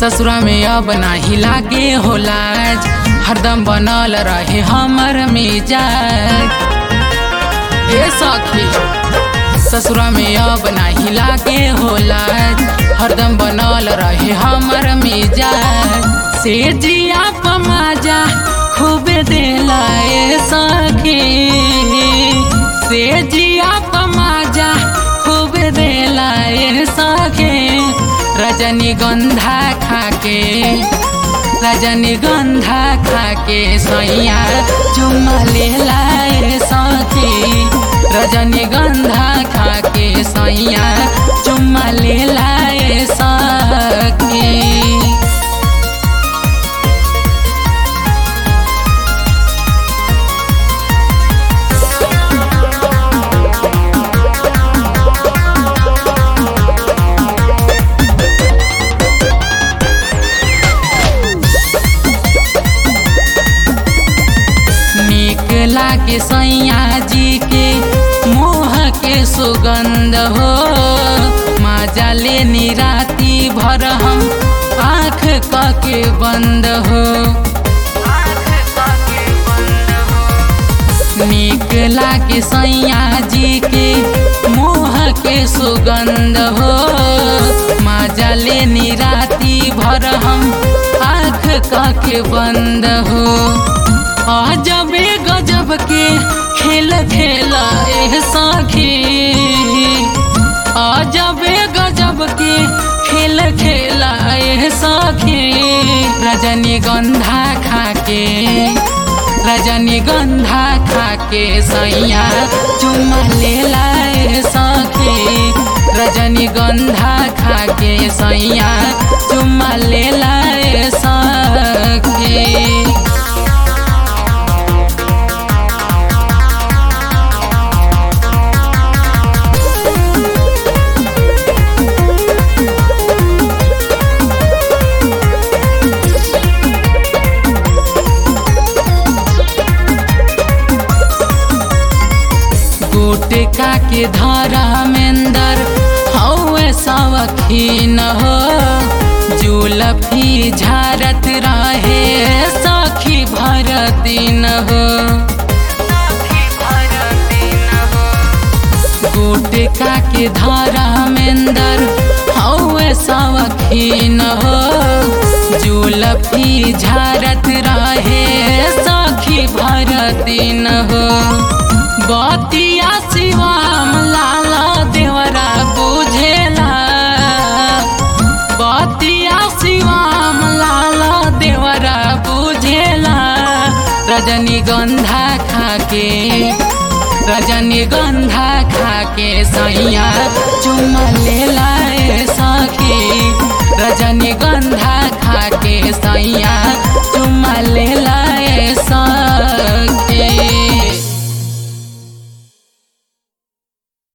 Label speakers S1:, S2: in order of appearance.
S1: ससुरा में अब नाही लागे हो लाज हरदम बनल रहे हमर मिजाज ए सखी ससुरा में अब नाही लागे हो लाज हरदम बनल रहे हमर मिजाज से जिया पमाजा खूब देला ए सखी से जिया पमाजा खूब देला ए सखी रजनीगंधा खाके रजनीगंधा खाके सैया चुम्मा लेला ए सखी रजनीगंधा खाके सैया चुम्मा लेला ए सखी नीक लागे सैया जी के मोह के सुगंध हो माजा लेनी राती भर हम आँख के बंद हो नीक लागे सैया जी के मोह के सुगंध हो माजा लेनी राती भर हम आँख के बंद हो अजबे गजब के खेल खेला एह साखी अजबे गजब के खेल खेला एह साखी रजनीगंधा खाके रजनीगंधा खाके सैया चुम्मा लेला ए सखी रजनीगंधा खाके सैया चुम्मा लेला ए सखी गुटका के धारा मेंदर हौवे सवखीन हो जुलफी झारत रहे सखी भर दिन हो गुटका के धारा मेंदर हौवे सवखीन हो जुलफी झारत रहे सखी भर दिन हो बतिया शिवाम लाला देवरा बुझेला बतिया शिवाम लाला देवरा बुझेला रजनीगंधा खाके रजनीगंधा खाके सैया चुम्मा लेला